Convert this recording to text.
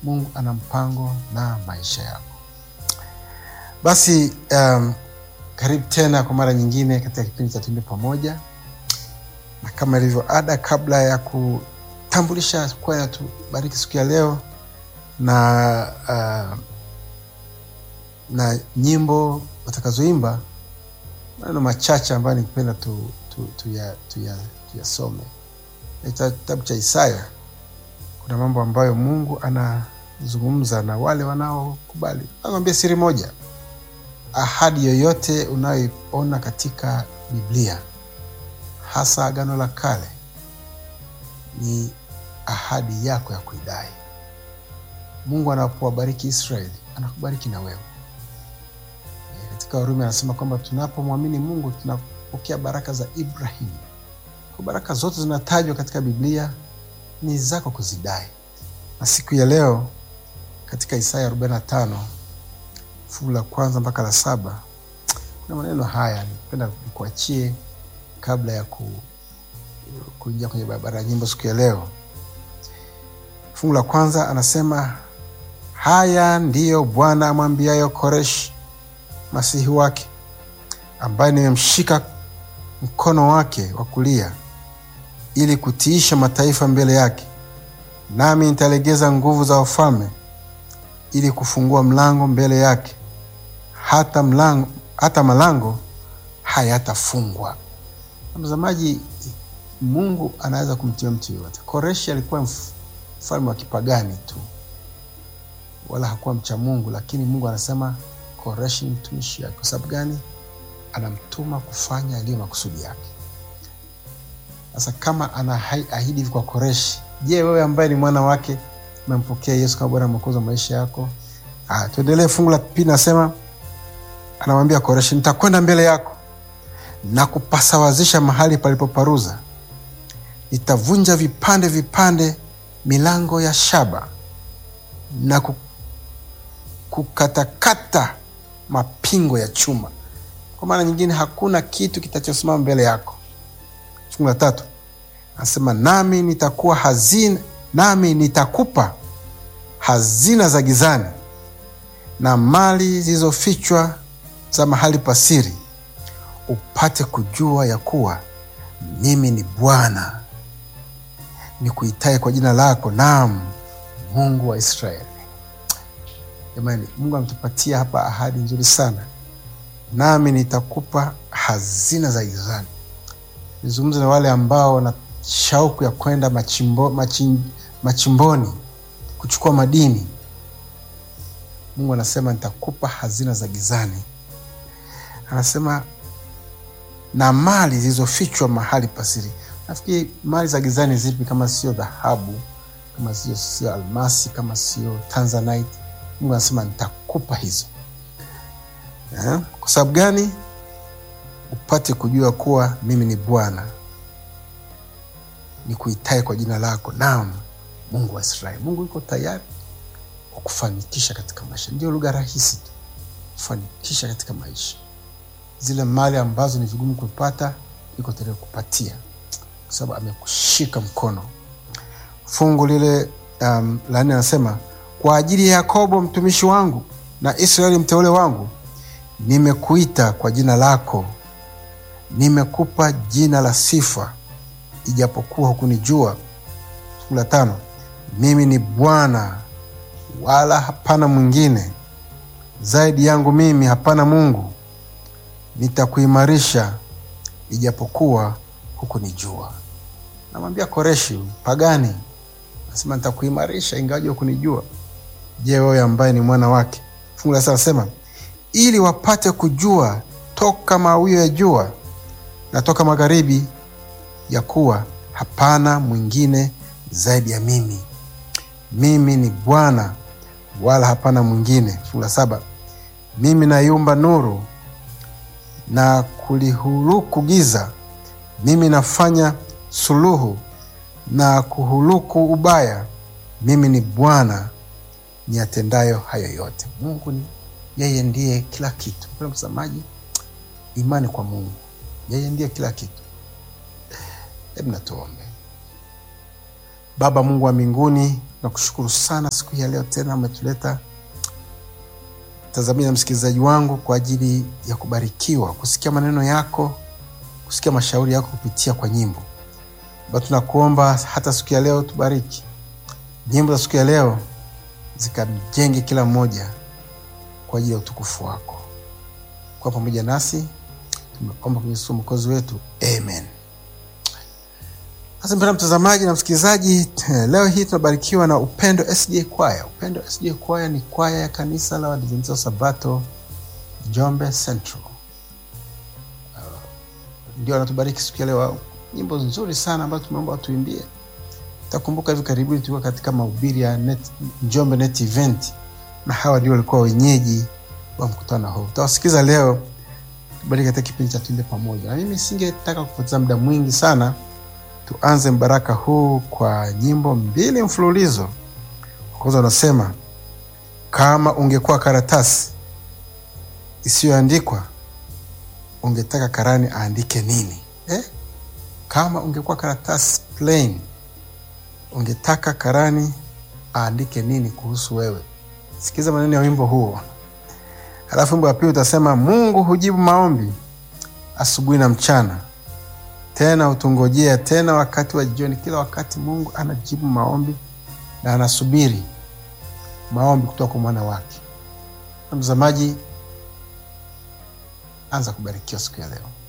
Mungu ana mpango na maisha yako. Basi um, karibu tena kwa mara nyingine katika kipindi cha Tuimbe Pamoja, na kama ilivyo ada, kabla ya kutambulisha kwaya tubariki siku ya leo na uh, na nyimbo watakazoimba, maneno machache ambayo nikipenda tuyasome tu, tu, ya- tuya- tuyasome. Katika kitabu cha Isaya kuna mambo ambayo Mungu anazungumza na wale wanaokubali. Nakwambia siri moja, ahadi yoyote unayoiona katika Biblia, hasa Agano la Kale, ni ahadi yako ya kuidai. Mungu anapowabariki Israeli, anakubariki na wewe. E, Katika Warumi anasema kwamba tunapomwamini Mungu tunapokea baraka za Ibrahimu. Kwa baraka zote zinatajwa katika Biblia ni zako kuzidai. Na siku ya leo katika Isaya 45 fungu la kwanza mpaka la saba kuna maneno haya nipenda nikuachie kabla ya ku, kuingia kwenye barabara ya nyimbo siku ya leo. Fungu la kwanza anasema, haya ndiyo Bwana amwambiayo Koreshi masihi wake, ambaye nimemshika mkono wake wa kulia ili kutiisha mataifa mbele yake, nami nitalegeza nguvu za wafalme ili kufungua mlango mbele yake, hata mlango, hata malango hayatafungwa. Mtazamaji, Mungu anaweza kumtia mtu yoyote. Koreshi alikuwa mf- mfalme wa kipagani tu, wala hakuwa mcha Mungu, lakini Mungu anasema Koreshi ni mtumishi wake. Kwa sababu gani? Anamtuma kufanya yaliyo makusudi yake. Sasa kama anaahidi hivi kwa Koreshi, je, wewe ambaye ni mwana wake umempokea Yesu kama Bwana na Mwokozi wa maisha yako? Ah, tuendelee. Fungu la pili nasema, anamwambia Koreshi, nitakwenda mbele yako na kupasawazisha mahali palipoparuza, nitavunja vipande vipande milango ya shaba na ku- kukatakata mapingo ya chuma. Kwa maana nyingine, hakuna kitu kitachosimama mbele yako. Fungu la tatu anasema nami nitakuwa hazina, nami nitakupa hazina za gizani na mali zilizofichwa za mahali pasiri, upate kujua ya kuwa mimi ni Bwana nikuitaye kwa jina lako, naam, Mungu wa Israeli. Jamani, Mungu ametupatia hapa ahadi nzuri sana, nami nitakupa hazina za gizani. Nizungumze na wale ambao wana shauku ya kwenda machimbo, machin, machimboni kuchukua madini. Mungu anasema nitakupa hazina za gizani, anasema na mali zilizofichwa mahali pasiri. Nafikiri mali za gizani zipi kama sio dhahabu, kama sio sio almasi, kama sio tanzanite? Mungu anasema nitakupa hizo eh? Kwa sababu gani? Upate kujua kuwa mimi ni Bwana nikuitaye kwa jina lako, naam, Mungu wa Israeli. Mungu yuko tayari kukufanikisha katika maisha. Ndio lugha rahisi tu, kufanikisha katika maisha. Zile mali ambazo ni vigumu kupata, yuko tayari kukupatia, kwa sababu amekushika mkono. Fungu lile um, la nne anasema kwa ajili ya Yakobo mtumishi wangu na Israeli mteule wangu, nimekuita kwa jina lako, nimekupa jina la sifa, ijapokuwa hukunijua. Fungu la tano, mimi ni Bwana wala hapana mwingine, zaidi yangu mimi hapana Mungu. Nitakuimarisha ijapokuwa hukunijua. Namwambia Koreshi pagani, nasema nitakuimarisha ingawaje hukunijua. Je, wewe ambaye ni mwana wake? Fungu la saba nasema ili wapate kujua toka mawio ya jua na toka magharibi, ya kuwa hapana mwingine zaidi ya mimi. Mimi ni Bwana wala hapana mwingine. Fungu la saba mimi naiumba nuru na kulihuluku giza, mimi nafanya suluhu na kuhuluku ubaya. Mimi ni Bwana niyatendayo hayo yote. Mungu ni yeye, ndiye kila kitu. Mpendwa mtazamaji, imani kwa Mungu, yeye ndiye kila kitu. Hebu natuombe. Baba Mungu wa mbinguni, Nakushukuru sana siku hii ya leo tena umetuleta tazamia na msikilizaji wangu kwa ajili ya kubarikiwa, kusikia maneno yako, kusikia mashauri yako kupitia kwa nyimbo. Baba, tunakuomba hata siku ya leo tubariki nyimbo za siku ya leo, zikamjenge kila mmoja kwa ajili ya utukufu wako. Kwa pamoja nasi tumeomba kwenye Yesu mwokozi wetu, amen. Sasa mpendwa mtazamaji na msikilizaji, leo hii tunabarikiwa na Upendo SDA Kwaya. Upendo SDA Kwaya ni kwaya ya kanisa la Waadventista wa Sabato Njombe Central. Uh, ndio wanatubariki siku ya leo, nyimbo nzuri sana ambazo tumeomba watuimbie. Takumbuka hivi karibuni tulikuwa katika mahubiri ya net, Njombe Net Event na hawa ndio walikuwa wenyeji wa mkutano huu. Tutawasikiza leo tubariki katika kipindi cha Tuimbe Pamoja, na mimi singetaka kupoteza muda mwingi sana tuanze mbaraka huu kwa nyimbo mbili mfululizo. Kwanza unasema kama ungekuwa karatasi isiyoandikwa ungetaka karani aandike nini eh? Kama ungekuwa karatasi plain ungetaka karani aandike nini kuhusu wewe? Sikiza maneno ya wimbo huo. Halafu wimbo wa pili utasema Mungu hujibu maombi asubuhi na mchana tena hutungojea tena wakati wa jioni. Kila wakati Mungu anajibu maombi na anasubiri maombi kutoka kwa mwana wake. Mtazamaji, anza kubarikiwa siku ya leo.